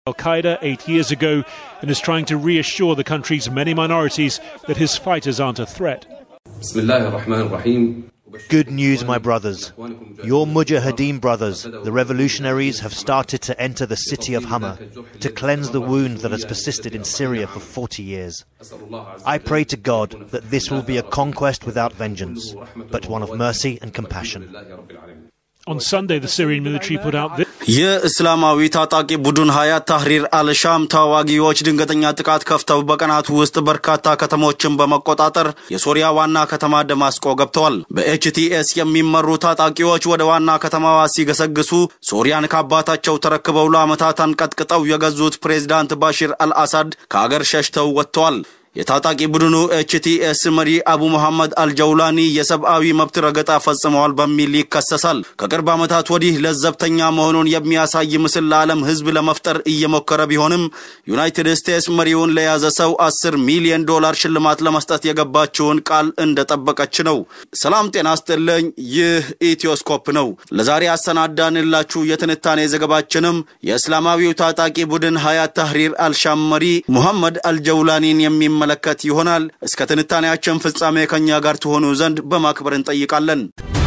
Al Qaeda eight years ago and is trying to reassure the country's many minorities that his fighters aren't a threat. Good news, my brothers. Your Mujahideen brothers, the revolutionaries, have started to enter the city of Hama to cleanse the wound that has persisted in Syria for 40 years. I pray to God that this will be a conquest without vengeance, but one of mercy and compassion. On Sunday, the Syrian military put out this. የእስላማዊ ታጣቂ ቡድን ሀያት ታህሪር አልሻም ተዋጊዎች ድንገተኛ ጥቃት ከፍተው በቀናት ውስጥ በርካታ ከተሞችን በመቆጣጠር የሶሪያ ዋና ከተማ ደማስቆ ገብተዋል። በኤችቲኤስ የሚመሩ ታጣቂዎች ወደ ዋና ከተማዋ ሲገሰግሱ ሶሪያን ከአባታቸው ተረክበው ለዓመታት አንቀጥቅጠው የገዙት ፕሬዝዳንት ባሽር አልአሳድ ከአገር ሸሽተው ወጥተዋል። የታጣቂ ቡድኑ ኤችቲኤስ መሪ አቡ መሐመድ አልጀውላኒ የሰብአዊ መብት ረገጣ ፈጽመዋል በሚል ይከሰሳል። ከቅርብ ዓመታት ወዲህ ለዘብተኛ መሆኑን የሚያሳይ ምስል ለዓለም ሕዝብ ለመፍጠር እየሞከረ ቢሆንም ዩናይትድ ስቴትስ መሪውን ለያዘ ሰው 10 ሚሊዮን ዶላር ሽልማት ለመስጠት የገባችውን ቃል እንደጠበቀች ነው። ሰላም ጤና ስጥልኝ። ይህ ኢትዮስኮፕ ነው። ለዛሬ ያሰናዳንላችሁ የትንታኔ ዘገባችንም የእስላማዊው ታጣቂ ቡድን ሀያት ታህሪር አልሻም መሪ ሙሐመድ አልጀውላኒን የሚ መለከት ይሆናል። እስከ ትንታኔያችን ፍጻሜ ከኛ ጋር ትሆኑ ዘንድ በማክበር እንጠይቃለን።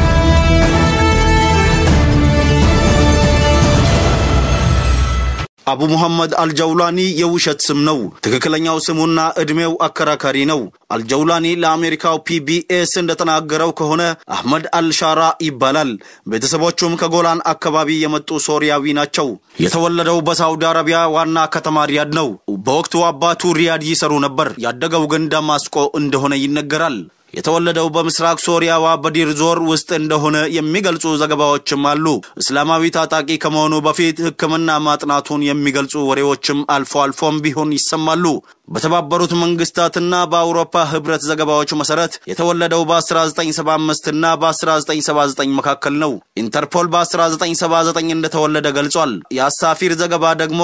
አቡ ሙሐመድ አልጀውላኒ የውሸት ስም ነው። ትክክለኛው ስሙና ዕድሜው አከራካሪ ነው። አልጀውላኒ ለአሜሪካው ፒቢኤስ እንደተናገረው ከሆነ አህመድ አልሻራ ይባላል። ቤተሰቦቹም ከጎላን አካባቢ የመጡ ሶሪያዊ ናቸው። የተወለደው በሳውዲ አረቢያ ዋና ከተማ ሪያድ ነው። በወቅቱ አባቱ ሪያድ ይሰሩ ነበር። ያደገው ግን ደማስቆ እንደሆነ ይነገራል። የተወለደው በምስራቅ ሶሪያዋ በዲር ዞር ውስጥ እንደሆነ የሚገልጹ ዘገባዎችም አሉ። እስላማዊ ታጣቂ ከመሆኑ በፊት ሕክምና ማጥናቱን የሚገልጹ ወሬዎችም አልፎ አልፎም ቢሆን ይሰማሉ። በተባበሩት መንግስታትና በአውሮፓ ህብረት ዘገባዎች መሰረት የተወለደው በ1975 እና በ1979 መካከል ነው። ኢንተርፖል በ1979 እንደተወለደ ገልጿል። የአሳፊር ዘገባ ደግሞ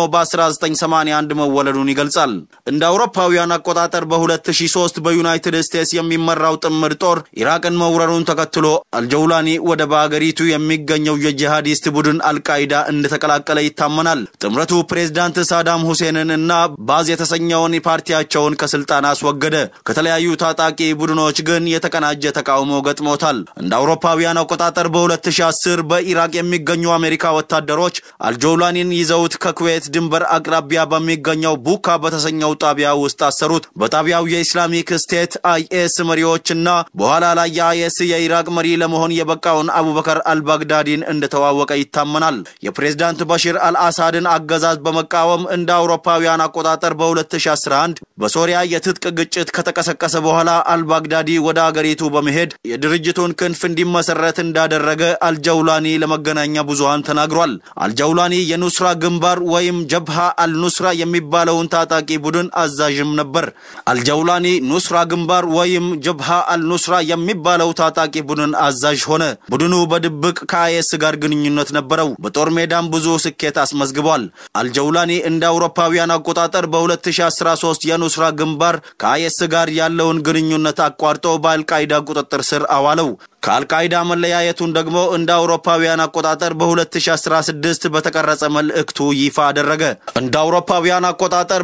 በ1981 መወለዱን ይገልጻል። እንደ አውሮፓውያን አቆጣጠር በ2003 በዩናይትድ ስቴትስ የሚመራው ጥምር ጦር ኢራቅን መውረሩን ተከትሎ አልጀውላኒ ወደ በአገሪቱ የሚገኘው የጂሃዲስት ቡድን አልቃይዳ እንደተቀላቀለ ይታመናል። ጥምረቱ ፕሬዝዳንት ሳዳም ሁሴንን እና ባዝ የተሰኘውን ፓርቲያቸውን ከስልጣን አስወገደ። ከተለያዩ ታጣቂ ቡድኖች ግን የተቀናጀ ተቃውሞ ገጥሞታል። እንደ አውሮፓውያን አቆጣጠር በ2010 በኢራቅ የሚገኙ አሜሪካ ወታደሮች አልጀውላኒን ይዘውት ከኩዌት ድንበር አቅራቢያ በሚገኘው ቡካ በተሰኘው ጣቢያ ውስጥ አሰሩት። በጣቢያው የኢስላሚክ ስቴት አይኤስ መሪዎችና በኋላ ላይ የአይኤስ የኢራቅ መሪ ለመሆን የበቃውን አቡበከር አልባግዳዲን እንደተዋወቀ ይታመናል። የፕሬዝዳንት በሽር አልአሳድን አገዛዝ በመቃወም እንደ አውሮፓውያን አቆጣጠር በ2011 በሶሪያ የትጥቅ ግጭት ከተቀሰቀሰ በኋላ አልባግዳዲ ወደ አገሪቱ በመሄድ የድርጅቱን ክንፍ እንዲመሰረት እንዳደረገ አልጀውላኒ ለመገናኛ ብዙሃን ተናግሯል። አልጀውላኒ የኑስራ ግንባር ወይም ጀብሃ አልኑስራ የሚባለውን ታጣቂ ቡድን አዛዥም ነበር። አልጀውላኒ ኑስራ ግንባር ወይም ጀብሃ አልኑስራ የሚባለው ታጣቂ ቡድን አዛዥ ሆነ። ቡድኑ በድብቅ ከአይኤስ ጋር ግንኙነት ነበረው። በጦር ሜዳም ብዙ ስኬት አስመዝግቧል። አልጀውላኒ እንደ አውሮፓውያን አቆጣጠር በ2013 የኑስራ ግንባር ከአይኤስ ጋር ያለውን ግንኙነት አቋርጦ በአልቃይዳ ቁጥጥር ስር አዋለው። ከአልቃይዳ መለያየቱን ደግሞ እንደ አውሮፓውያን አቆጣጠር በ2016 በተቀረጸ መልእክቱ ይፋ አደረገ። እንደ አውሮፓውያን አቆጣጠር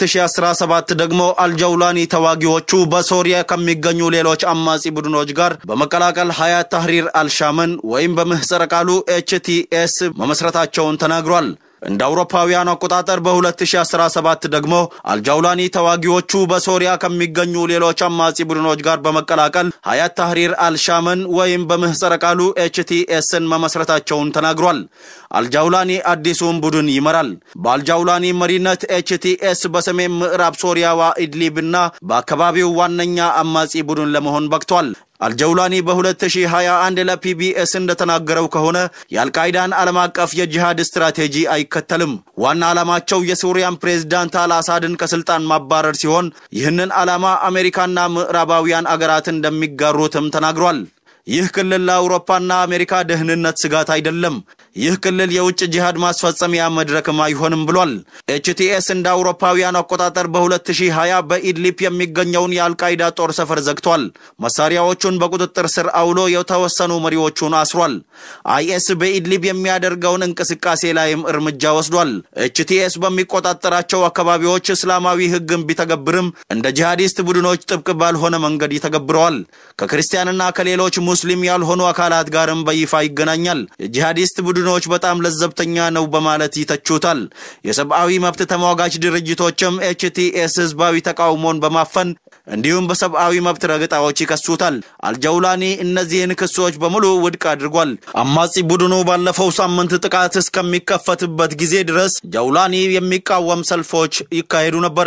በ2017 ደግሞ አልጀውላኒ ተዋጊዎቹ በሶሪያ ከሚገኙ ሌሎች አማጺ ቡድኖች ጋር በመቀላቀል ሀያት ታህሪር አልሻምን ወይም በምህጸረ ቃሉ ኤችቲኤስ መመስረታቸውን ተናግሯል። እንደ አውሮፓውያን አቆጣጠር በ2017 ደግሞ አልጃውላኒ ተዋጊዎቹ በሶሪያ ከሚገኙ ሌሎች አማጺ ቡድኖች ጋር በመቀላቀል ሀያት ታህሪር አልሻምን ወይም በምህጸረ ቃሉ ኤችቲኤስን መመስረታቸውን ተናግሯል። አልጃውላኒ አዲሱን ቡድን ይመራል። በአልጃውላኒ መሪነት ኤችቲኤስ በሰሜን ምዕራብ ሶሪያዋ ኢድሊብና በአካባቢው ዋነኛ አማጺ ቡድን ለመሆን በቅቷል። አልጀውላኒ በ2021 ለፒቢኤስ እንደተናገረው ከሆነ የአልቃይዳን ዓለም አቀፍ የጂሃድ ስትራቴጂ አይከተልም። ዋና ዓላማቸው የሱሪያን ፕሬዝዳንት አልአሳድን ከስልጣን ማባረር ሲሆን ይህንን ዓላማ አሜሪካና ምዕራባውያን አገራት እንደሚጋሩትም ተናግሯል። ይህ ክልል ለአውሮፓና አሜሪካ ደህንነት ስጋት አይደለም። ይህ ክልል የውጭ ጂሃድ ማስፈጸሚያ መድረክም አይሆንም ብሏል። ኤችቲኤስ እንደ አውሮፓውያን አቆጣጠር በ2020 በኢድሊፕ የሚገኘውን የአልቃይዳ ጦር ሰፈር ዘግቷል። መሳሪያዎቹን በቁጥጥር ስር አውሎ የተወሰኑ መሪዎቹን አስሯል። አይኤስ በኢድሊብ የሚያደርገውን እንቅስቃሴ ላይም እርምጃ ወስዷል። ኤችቲኤስ በሚቆጣጠራቸው አካባቢዎች እስላማዊ ሕግን ቢተገብርም እንደ ጂሃዲስት ቡድኖች ጥብቅ ባልሆነ መንገድ ይተገብረዋል። ከክርስቲያንና ከሌሎች ሙስሊም ያልሆኑ አካላት ጋርም በይፋ ይገናኛል። የጂሃዲስት ቡድኖች በጣም ለዘብተኛ ነው በማለት ይተቹታል። የሰብአዊ መብት ተሟጋች ድርጅቶችም ኤችቲኤስ ህዝባዊ ተቃውሞን በማፈን እንዲሁም በሰብአዊ መብት ረገጣዎች ይከሱታል። አልጀውላኒ እነዚህን ክሶች በሙሉ ውድቅ አድርጓል። አማጺ ቡድኑ ባለፈው ሳምንት ጥቃት እስከሚከፈትበት ጊዜ ድረስ ጀውላኒ የሚቃወም ሰልፎች ይካሄዱ ነበር።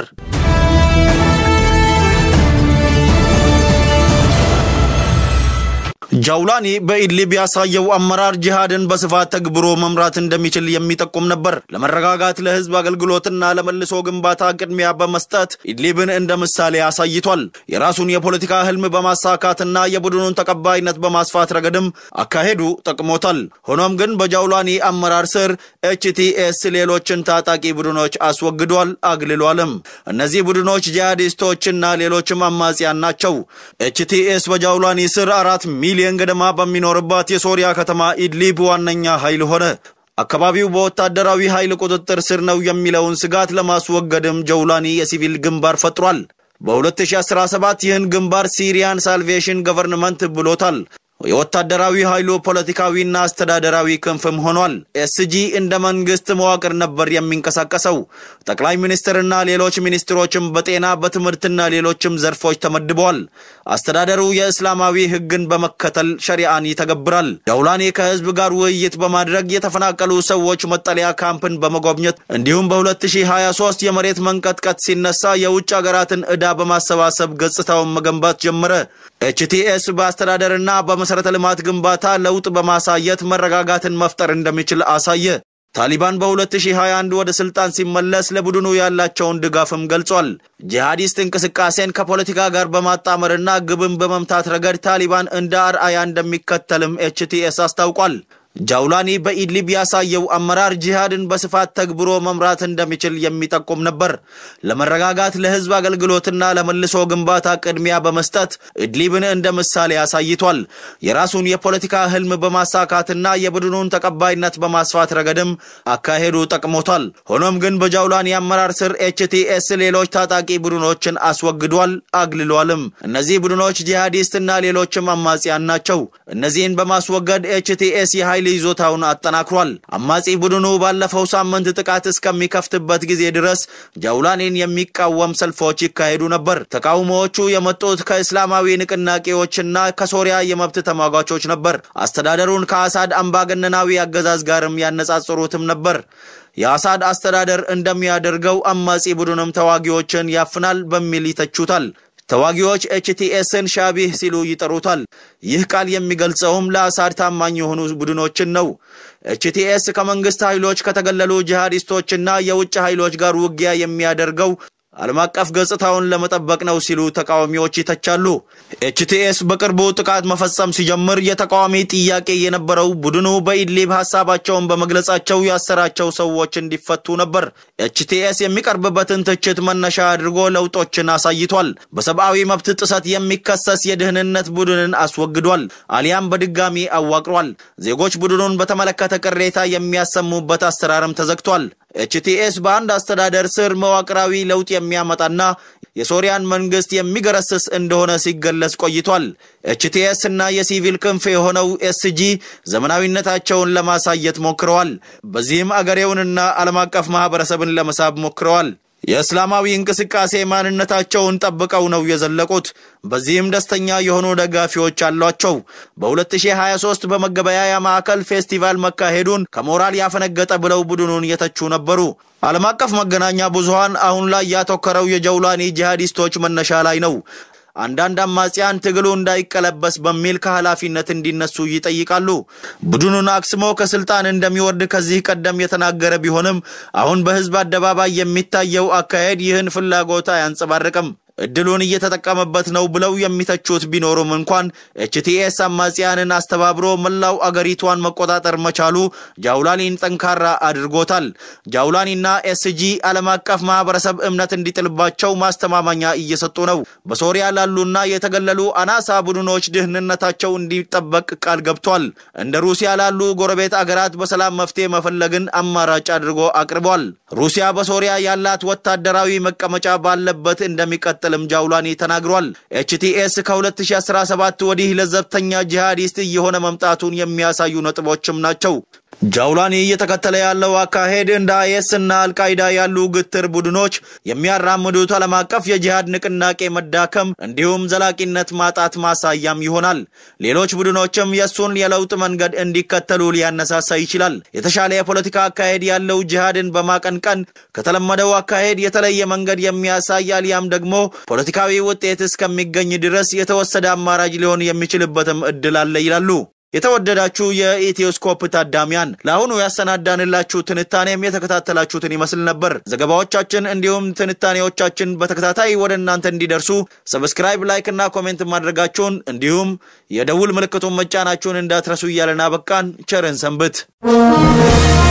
ጃውላኒ በኢድሊብ ያሳየው አመራር ጂሃድን በስፋት ተግብሮ መምራት እንደሚችል የሚጠቁም ነበር። ለመረጋጋት ለህዝብ አገልግሎትና ለመልሶ ግንባታ ቅድሚያ በመስጠት ኢድሊብን እንደ ምሳሌ አሳይቷል። የራሱን የፖለቲካ ህልም በማሳካትና የቡድኑን ተቀባይነት በማስፋት ረገድም አካሄዱ ጠቅሞታል። ሆኖም ግን በጃውላኒ አመራር ስር ኤችቲኤስ ሌሎችን ታጣቂ ቡድኖች አስወግዷል፣ አግልሏልም። እነዚህ ቡድኖች ጂሃዲስቶችና ሌሎችም አማጽያን ናቸው። ኤችቲኤስ በጃውላኒ ስር አራት ሚሊዮን ገደማ በሚኖርባት የሶሪያ ከተማ ኢድሊብ ዋነኛ ኃይል ሆነ። አካባቢው በወታደራዊ ኃይል ቁጥጥር ስር ነው የሚለውን ስጋት ለማስወገድም ጀውላኒ የሲቪል ግንባር ፈጥሯል። በ2017 ይህን ግንባር ሲሪያን ሳልቬሽን ገቨርንመንት ብሎታል። የወታደራዊ ኃይሉ ፖለቲካዊና አስተዳደራዊ ክንፍም ሆኗል። ኤስጂ እንደ መንግስት መዋቅር ነበር የሚንቀሳቀሰው። ጠቅላይ ሚኒስትርና ሌሎች ሚኒስትሮችም በጤና በትምህርትና ሌሎችም ዘርፎች ተመድበዋል። አስተዳደሩ የእስላማዊ ሕግን በመከተል ሸሪአን ይተገብራል። ጃውላኒ ከህዝብ ጋር ውይይት በማድረግ የተፈናቀሉ ሰዎች መጠለያ ካምፕን በመጎብኘት እንዲሁም በ2023 የመሬት መንቀጥቀጥ ሲነሳ የውጭ ሀገራትን ዕዳ በማሰባሰብ ገጽታውን መገንባት ጀመረ። ኤችቲኤስ በአስተዳደርና በመሠረተ ልማት ግንባታ ለውጥ በማሳየት መረጋጋትን መፍጠር እንደሚችል አሳየ። ታሊባን በ2021 ወደ ስልጣን ሲመለስ ለቡድኑ ያላቸውን ድጋፍም ገልጿል። ጂሃዲስት እንቅስቃሴን ከፖለቲካ ጋር በማጣመርና ግብን በመምታት ረገድ ታሊባን እንደ አርአያ እንደሚከተልም ኤችቲኤስ አስታውቋል። ጃውላኒ በኢድሊብ ያሳየው አመራር ጂሃድን በስፋት ተግብሮ መምራት እንደሚችል የሚጠቁም ነበር። ለመረጋጋት ለህዝብ አገልግሎትና ለመልሶ ግንባታ ቅድሚያ በመስጠት ኢድሊብን እንደ ምሳሌ አሳይቷል። የራሱን የፖለቲካ ህልም በማሳካትና የቡድኑን ተቀባይነት በማስፋት ረገድም አካሄዱ ጠቅሞታል። ሆኖም ግን በጃውላኒ አመራር ስር ኤችቲኤስ ሌሎች ታጣቂ ቡድኖችን አስወግዷል፣ አግልሏልም። እነዚህ ቡድኖች ጂሃዲስትና ሌሎችም አማጽያን ናቸው። እነዚህን በማስወገድ ኤችቲኤስ የኃይል ይዞታውን አጠናክሯል። አማጺ ቡድኑ ባለፈው ሳምንት ጥቃት እስከሚከፍትበት ጊዜ ድረስ ጃውላኒን የሚቃወም ሰልፎች ይካሄዱ ነበር። ተቃውሞዎቹ የመጡት ከእስላማዊ ንቅናቄዎችና ከሶሪያ የመብት ተሟጋቾች ነበር። አስተዳደሩን ከአሳድ አምባገነናዊ አገዛዝ ጋርም ያነጻጽሩትም ነበር። የአሳድ አስተዳደር እንደሚያደርገው አማጺ ቡድንም ተዋጊዎችን ያፍናል በሚል ይተቹታል። ተዋጊዎች ኤችቲኤስን ሻቢህ ሲሉ ይጠሩታል። ይህ ቃል የሚገልጸውም ለአሳድ ታማኝ የሆኑ ቡድኖችን ነው። ኤችቲኤስ ከመንግስት ኃይሎች ከተገለሉ ጂሃዲስቶችና የውጭ ኃይሎች ጋር ውጊያ የሚያደርገው ዓለም አቀፍ ገጽታውን ለመጠበቅ ነው ሲሉ ተቃዋሚዎች ይተቻሉ። ኤችቲኤስ በቅርቡ ጥቃት መፈጸም ሲጀምር የተቃዋሚ ጥያቄ የነበረው ቡድኑ በኢድሊብ ሀሳባቸውን በመግለጻቸው ያሰራቸው ሰዎች እንዲፈቱ ነበር። ኤችቲኤስ የሚቀርብበትን ትችት መነሻ አድርጎ ለውጦችን አሳይቷል። በሰብአዊ መብት ጥሰት የሚከሰስ የደህንነት ቡድንን አስወግዷል፣ አሊያም በድጋሚ አዋቅሯል። ዜጎች ቡድኑን በተመለከተ ቅሬታ የሚያሰሙበት አሰራርም ተዘግቷል። ኤችቲኤስ በአንድ አስተዳደር ስር መዋቅራዊ ለውጥ የሚያመጣና የሶሪያን መንግስት የሚገረስስ እንደሆነ ሲገለጽ ቆይቷል። ኤችቲኤስ እና የሲቪል ክንፍ የሆነው ኤስጂ ዘመናዊነታቸውን ለማሳየት ሞክረዋል። በዚህም አገሬውንና ዓለም አቀፍ ማህበረሰብን ለመሳብ ሞክረዋል። የእስላማዊ እንቅስቃሴ ማንነታቸውን ጠብቀው ነው የዘለቁት። በዚህም ደስተኛ የሆኑ ደጋፊዎች አሏቸው። በ2023 በመገበያያ ማዕከል ፌስቲቫል መካሄዱን ከሞራል ያፈነገጠ ብለው ቡድኑን የተቹ ነበሩ። ዓለም አቀፍ መገናኛ ብዙሃን አሁን ላይ ያተኮረው የጀውላኒ ጂሃዲስቶች መነሻ ላይ ነው። አንዳንድ አማጽያን ትግሉ እንዳይቀለበስ በሚል ከኃላፊነት እንዲነሱ ይጠይቃሉ። ቡድኑን አክስሞ ከስልጣን እንደሚወርድ ከዚህ ቀደም የተናገረ ቢሆንም አሁን በህዝብ አደባባይ የሚታየው አካሄድ ይህን ፍላጎት አያንጸባርቅም። እድሉን እየተጠቀመበት ነው ብለው የሚተቹት ቢኖሩም እንኳን ኤችቲኤስ አማጽያንን አስተባብሮ መላው አገሪቷን መቆጣጠር መቻሉ ጃውላኒን ጠንካራ አድርጎታል። ጃውላኒና ኤስጂ ዓለም አቀፍ ማህበረሰብ እምነት እንዲጥልባቸው ማስተማማኛ እየሰጡ ነው። በሶሪያ ላሉና የተገለሉ አናሳ ቡድኖች ደህንነታቸው እንዲጠበቅ ቃል ገብቷል። እንደ ሩሲያ ላሉ ጎረቤት አገራት በሰላም መፍትሄ መፈለግን አማራጭ አድርጎ አቅርቧል። ሩሲያ በሶሪያ ያላት ወታደራዊ መቀመጫ ባለበት እንደሚቀጥልም ጃውላኒ ተናግሯል። ኤችቲኤስ ከ2017 ወዲህ ለዘብተኛ ጂሃዲስት እየሆነ መምጣቱን የሚያሳዩ ነጥቦችም ናቸው። ጃውላኒ እየተከተለ ያለው አካሄድ እንደ አይኤስ እና አልቃይዳ ያሉ ግትር ቡድኖች የሚያራምዱት ዓለም አቀፍ የጂሃድ ንቅናቄ መዳከም እንዲሁም ዘላቂነት ማጣት ማሳያም ይሆናል። ሌሎች ቡድኖችም የእሱን የለውጥ መንገድ እንዲከተሉ ሊያነሳሳ ይችላል። የተሻለ የፖለቲካ አካሄድ ያለው ጂሃድን በማቀንቀን ከተለመደው አካሄድ የተለየ መንገድ የሚያሳይ አሊያም ደግሞ ፖለቲካዊ ውጤት እስከሚገኝ ድረስ የተወሰደ አማራጭ ሊሆን የሚችልበትም እድል አለ ይላሉ። የተወደዳችሁ የኢትዮስኮፕ ታዳሚያን ለአሁኑ ያሰናዳንላችሁ ትንታኔም የተከታተላችሁትን ይመስል ነበር። ዘገባዎቻችን እንዲሁም ትንታኔዎቻችን በተከታታይ ወደ እናንተ እንዲደርሱ ሰብስክራይብ፣ ላይክ እና ኮሜንት ማድረጋችሁን እንዲሁም የደውል ምልክቱን መጫናችሁን እንዳትረሱ እያለን አበቃን። ቸርን ሰንብት።